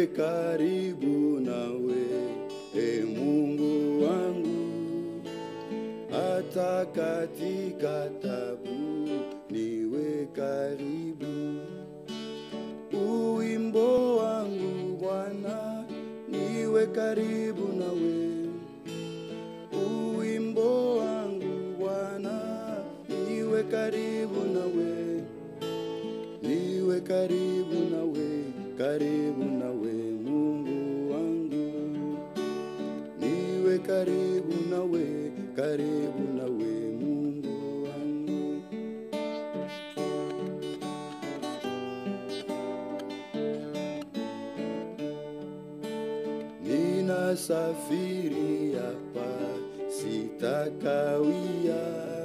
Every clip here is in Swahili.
karibu nawe, e Mungu wangu, hata katika tabu niwe karibu. Uwimbo wangu Bwana, niwe karibu nawe. Uwimbo wangu Bwana, niwe karibu nawe, niwe karibu nawe, karibu nawe Mungu wangu, niwe karibu nawe, karibu nawe Mungu wangu. Ninasafiri hapa, sitakawia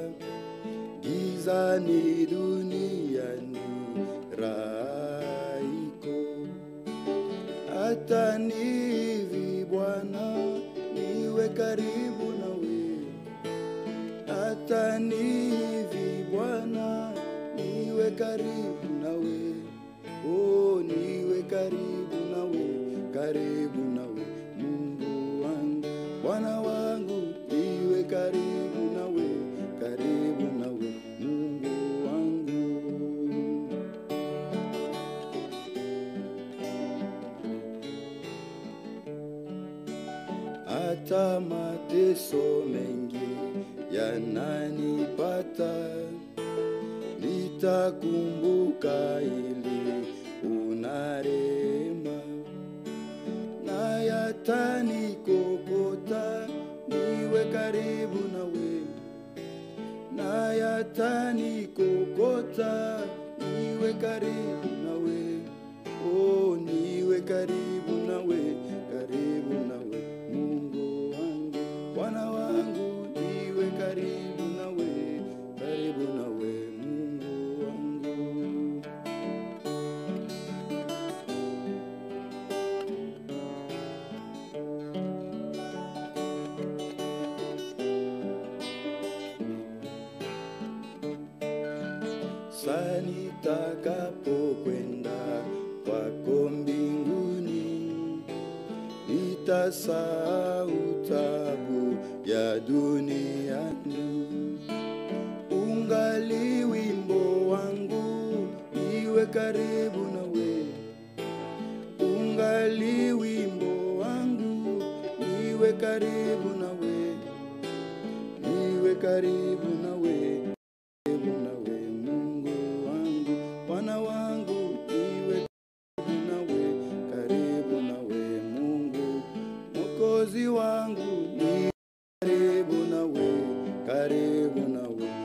gizani duniani, raha iko hata ni hivi Bwana, niwe karibu nawe, hata ni hivi Bwana, niwe karibu nawe, oh, niwe karibu nawe, karibu nawe Mungu wangu, Bwana wangu, niwe karibu nawe, karibu nawe Mungu wangu. hata mateso mengi yananipata, nitakumbuka ili una rehema, na yatanikokota niwe karibu nawe, na yatanikokota niwe karibu nawe, oh, niwe karibu nawe, karibu nawe Mungu wangu, Bwana wangu, niwe karibu nawe, karibu nawe Mungu wangu. Saa nitakapokwenda kwako mbinguni, nitasahau tabu ya duniani. Ungali wimbo wangu, niwe karibu nawe. Ungali wimbo wangu, niwe karibu nawe, niwe karibu nawe karibu nawe Mungu wangu, Bwana wangu, niwe karibu nawe, karibu nawe Mungu, Mwokozi wangu, ni karibu nawe, karibu nawe